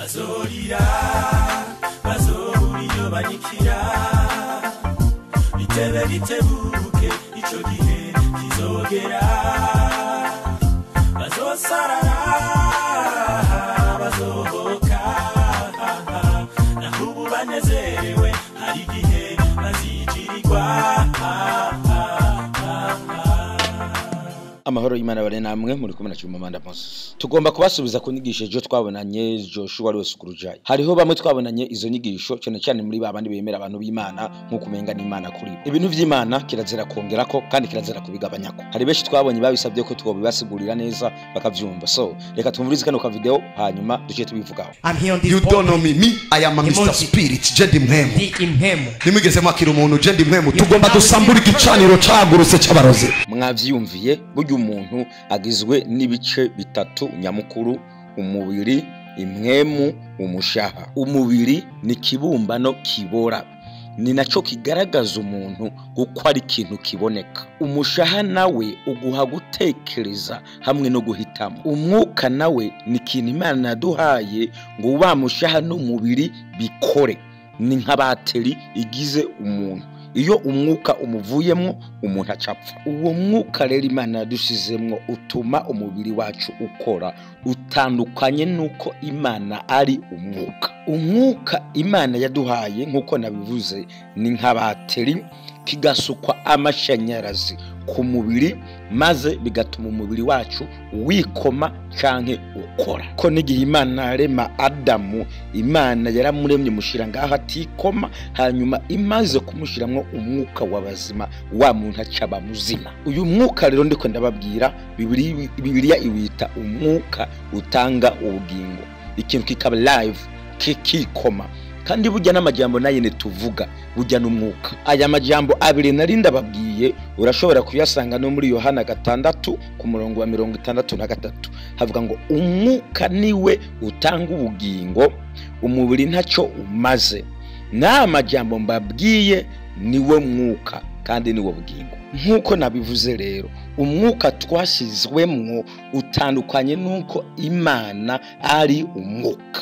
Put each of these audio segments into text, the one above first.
bazorira bazobura iyo banyikira bitebe bitebuke ico gihe kizogera bazosarara bazohoka naho ubu banezerewe hari igihe bazijirirwa amahoro y'imana bane namwe muri kumwe na cyuma manda Moses tugomba kubasubiza ku nyigisho ejo twabonanye Joshua wari wese kurujayi hariho bamwe twabonanye izo nyigisho cyane cyane muri ba bandi bemera abantu b'Imana nk'uko umenga n'Imana kuri bo ibintu vy'Imana kirazira kongerako kandi kirazira kubigabanyako hari benshi twabonye babisabye ko twobibasigurira neza bakavyumva so reka tumvurize kano ka video hanyuma duce tubivugaho I'm here on this You boat. don't know me. Me, I am a Mr. Emoji. Spirit. Je ndi mpemu. Ndi impemu. Nimwigeze mwakira umuntu je ndi mpemu. Tugomba dusambura igicaniro cagurutse c'abarozi. mwavyumviye burya umuntu agizwe n'ibice bitatu nyamukuru umubiri impwemu umushaha umubiri ni ikibumbano kibora ni nacyo kigaragaza umuntu kuko ari ikintu kiboneka umushaha nawe uguha gutekereza hamwe no guhitamo umwuka nawe ni ikintu imana yaduhaye ngo wa mushaha n'umubiri bikore ni nka bateri igize umuntu iyo umwuka umuvuyemo umuntu acapfa uwo mwuka rero imana yadushizemwo utuma umubiri wacu ukora utandukanye n'uko imana ari umwuka umwuka imana yaduhaye nk'uko nabivuze ni nka bateri kigasukwa amashanyarazi ku mubiri maze bigatuma umubiri wacu wikoma canke ukora ko n'igihe imana yarema adamu imana yaramuremye mushyira ngaho atikoma hanyuma imaze kumushyiramo umwuka w'abazima wa muntu acaba muzima uyu mwuka rero ndiko ndababwira Bibiri- bibiliya iwita umwuka utanga ubugingo ikintu kikaba live kikikoma kandi burya n'amajambo nayo tuvuga burya n'umwuka aya majambo abiri nari ndababwiye urashobora kuyasanga no muri yohana gatandatu ku murongo wa mirongo itandatu na gatatu havuga ngo umwuka niwe utanga ubugingo umubiri ntacyo umaze n'aya majambo mbabwiye niwo mwuka kandi niwo bugingo nk'uko nabivuze rero umwuka twashyizwemwo utandukanye n'uko imana ari umwuka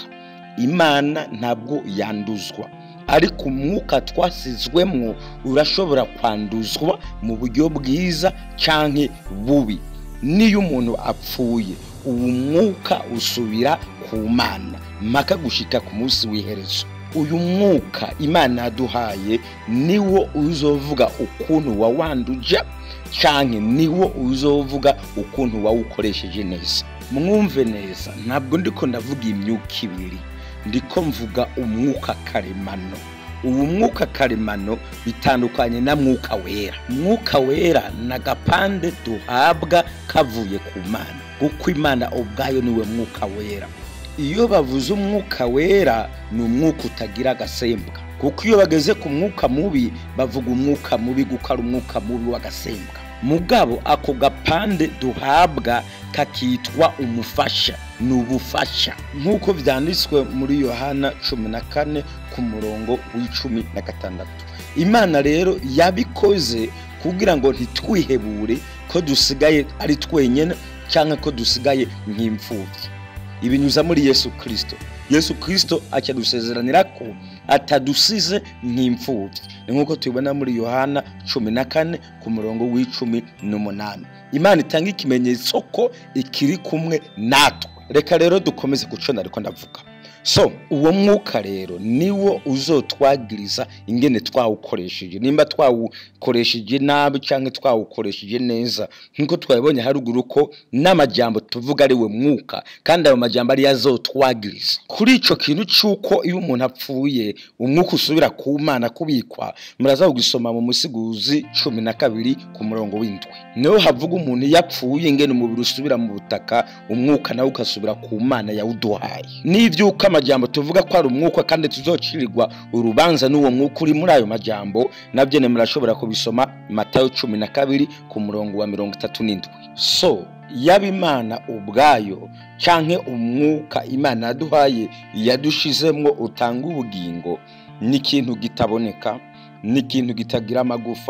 imana ntabwo yanduzwa ariko umwuka twasizwemwo urashobora kwanduzwa mu buryo bwiza cyangwa bubi niyo umuntu apfuye uwo mwuka usubira ku mana mpaka gushika ku munsi w'iherezo uyu mwuka imana yaduhaye niwo uzovuga ukuntu wawanduje cyangwa niwo uzovuga ukuntu wawukoresheje neza mwumve neza ntabwo ndiko ndavuga imyuka ibiri ndiko mvuga umwuka karemano ubu mwuka karemano bitandukanye na mwuka wera mwuka wera ni agapande duhabwa kavuye ku mana kuko imana ubwayo niwe mwuka wera iyo bavuze umwuka wera ni umwuka utagira agasembwa kuko iyo bageze ku mwuka mubi bavuga umwuka mubi kuko ari umwuka mubi w'agasembwa mugabo ako gapande duhabwa kakitwa umufasha ni ubufasha nk'uko byanditswe muri yohana cumi na kane ku murongo w'icumi na gatandatu imana rero yabikoze kugira ngo ntitwihebure ko dusigaye ari twenyine cyangwa ko dusigaye nk'imfubyi ibinyuza muri yesu kirisito yesu kirisito akadusezeranira ko atadusize nk'imfubyi ni nk'uko tubibona muri yohana cumi na kane ku murongo w'icumi n'umunani imana itanga ikimenyetso ko ikiri kumwe natwe reka rero dukomeze gucona ariko ndavuga so uwo mwuka rero niwo uzotwagiriza ingene twawukoresheje nimba twawukoresheje nabi cyangwa twawukoresheje neza nk'uko twabibonye haruguru ko n'amajambo tuvuga ari we mwuka kandi ayo majambo ariyo azotwagiriza kuri icyo kintu cy'uko iyo umuntu apfuye umwuka usubira ku mana kubikwa muraza kugisoma mu musiguzi cumi na kabiri ku murongo w'indwi niho havuga umuntu iyo apfuye ingene umubiri usubira mu butaka umwuka nawe ugasubira ku mana yawuduhaye n'iby'uko amajambo tuvuga ko ari umwuka kandi tuzocirirwa urubanza n'uwo mwuka uri muri ayo majambo nabyo ne murashobora kubisoma matayo cumi na kabiri ku murongo wa mirongo itatu n'indwi so yaba imana ubwayo canke umwuka imana yaduhaye yadushizemwo utanga ubugingo ni ikintu kitaboneka ni ikintu kitagira amagufa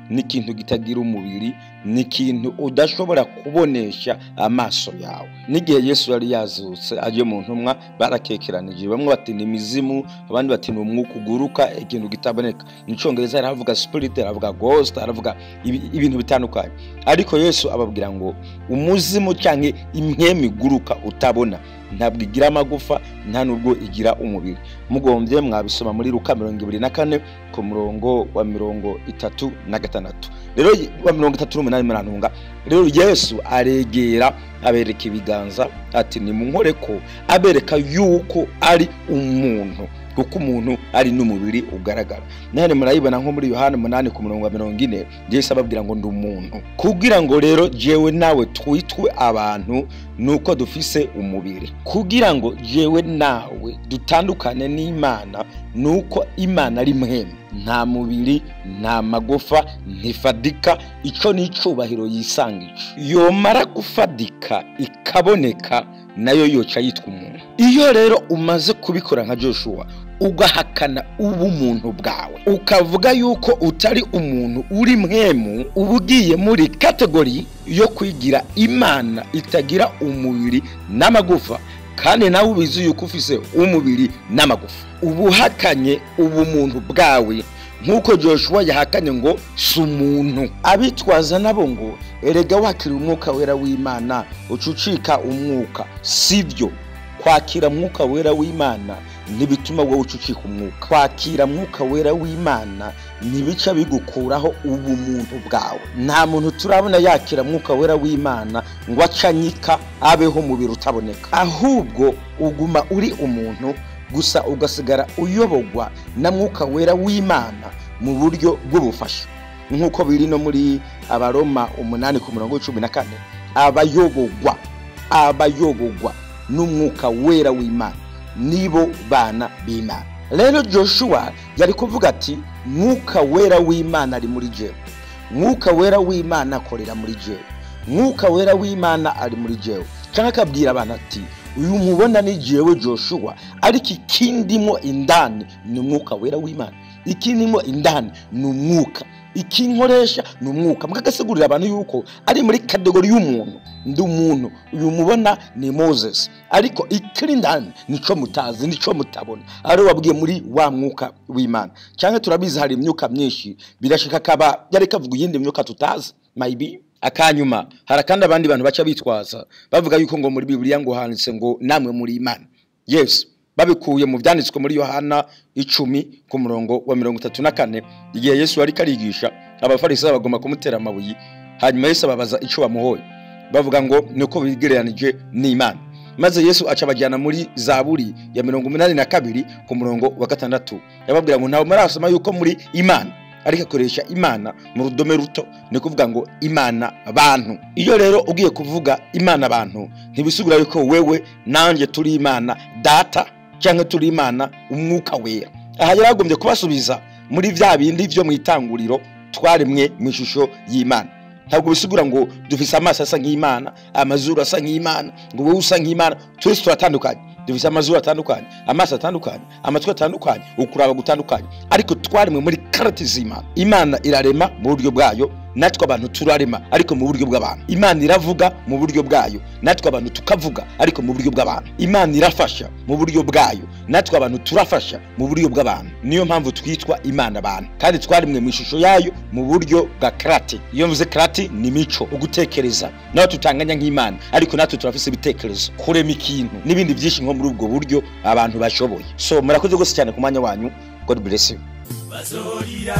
ni ikintu kitagira umubiri ni ikintu udashobora kubonesha amaso yawe n'igihe yesu yari yazutse aje mu ntumwa barakekeranije bamwe bati ni imizimu abandi bati ni umwuka uguruka ikintu kitaboneka mu cyongereza haravuga spirit haravuga ghost haravuga ibi- ibintu bitandukanye ariko yesu ababwira ngo umuzimu cyangwa imwemu iguruka utabona ntabwo igira amagufa nta nubwo igira umubiri mugombye mwabisoma muri luka mirongo ibiri na kane ku murongo wa mirongo itatu na gatandatu rero wa mirongo itatu n'umunani murantunga rero yesu aregera abereka ibiganza ati nimunkore ko abereka yuko ari umuntu kuko umuntu ari n'umubiri ugaragara none murayibona nko muri yohani umunani ku murongo wa mirongo ine yesu ababwira ngo ndi umuntu kugira ngo rero jewe nawe twitwe abantu nuko dufise umubiri kugira ngo jewe nawe dutandukane n'imana nuko imana ari mwemwe nta mubiri nta magufa ntifadika icyo ni icyubahiro yisangije yomara gufadika ikaboneka nayo yoca yitwa umuntu iyo rero umaze kubikora nka joshua ugahakana ubumuntu bwawe ukavuga yuko utari umuntu uri mwemu uba ugiye muri kategori yo kwigira imana itagira umubiri n'amagufa kandi nawe ubizi yuko ufise umubiri n'amagufa uba uhakanye ubumuntu bwawe nk'uko joshua yahakanye ngo si umuntu abitwaza nabo ngo erega wakira umwuka wera w'imana ucucika umwuka sibyo kwakira mwuka wera w'imana ntibituma wowe ucucika umwuka kwakira mwuka wera w'imana ntibica bigukuraho ubumuntu bwawe nta muntu turabona yakira mwuka wera w'imana ngo acanyika abeho umubiri utaboneka ahubwo uguma uri umuntu gusa ugasigara uyobogwa na mwuka wera w'imana mu buryo bw'ubufasha nk'uko biri no muri abaroma umunani ku murongo w'icumi na kane abayobogwa abayobogwa n'umwuka wera w'imana nibo bana b'imana rero joshua yari kuvuga ati mwuka wera w'imana ari muri jewe mwuka wera w'imana akorera muri jewe mwuka wera w'imana ari muri jewe cyangwa akabwira abantu ati uyu mubona ni jewe joshua ariko ikindimo indani ni umwuka wera w'imana ikindimo indani ni umwuka ikinkoresha ni umwuka mwagasigurira abantu yuko ari muri kategori y'umuntu ndi umuntu uyu mubona ni moses ariko ikiri indani nico mutazi nico mutabona ari wabwiye muri wa mwuka w'imana cyangwa turabizi hari imyuka myinshi birashika akaba yari kavuga iyindi myuka tutazi maybe akanyuma hari kandi abandi bantu baca bitwaza bavuga yuko ngo muri bibiliya ngo handitse ngo namwe muri imana yes babikuye mu byanditswe muri yohana icumi ku murongo wa mirongo itatu na kane igihe yesu ariko arigisha abafarisayo bagomba kumutera amabuye hanyuma yesu ababaza icyo bamuhoye bavuga ngo ni uko bigereranije n'imana maze yesu aca abajyana muri zaburi ya mirongo umunani na kabiri ku murongo wa gatandatu yababwira ngo ntabwo murasoma yuko muri imana ariko akoresha imana mu rudome ruto ni ukuvuga ngo imana abantu iyo rero ugiye kuvuga imana abantu ntibisubira yuko wewe nanjye turi imana data cyangwa turi imana umwuka wera aha yari agombye kubasubiza muri bya bindi byo mu itanguriro twaremwe mu ishusho y'imana ntabwo bisigura ngo dufise amaso asa nk'imana amazuru asa nk'imana ngo wowe usa nk'imana twese turatandukanye dufise amazuru atandukanye amaso atandukanye amatwi atandukanye ukuraba gutandukanye ariko twaremwe muri karate z'imana imana irarema mu buryo bwayo natwe abantu turarema ariko mu buryo bw'abantu imana iravuga mu buryo bwayo natwe abantu tukavuga ariko mu buryo bw'abantu imana irafasha mu buryo bwayo natwe abantu turafasha mu buryo bw'abantu niyo mpamvu twitwa imana abantu kandi twaremwe mu ishusho yayo mu buryo bwa karate iyo mvuze karate ni mico ugutekereza nawe tutanganya nk'imana ariko natwe turafise ibitekerezo kurema ikintu n'ibindi byinshi nko muri ubwo buryo abantu bashoboye so murakoze rwose cyane ku mwanya wanyu god bless you bazorira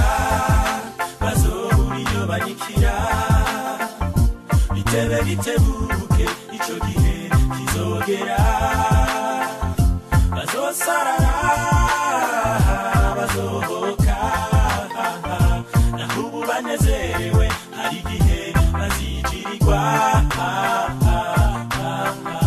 bazobura iyo banyikira bitebe bitebuke ico gihe kizogera bazosarara bazohoka naho ubu banezerewe hari igihe bazijirirwa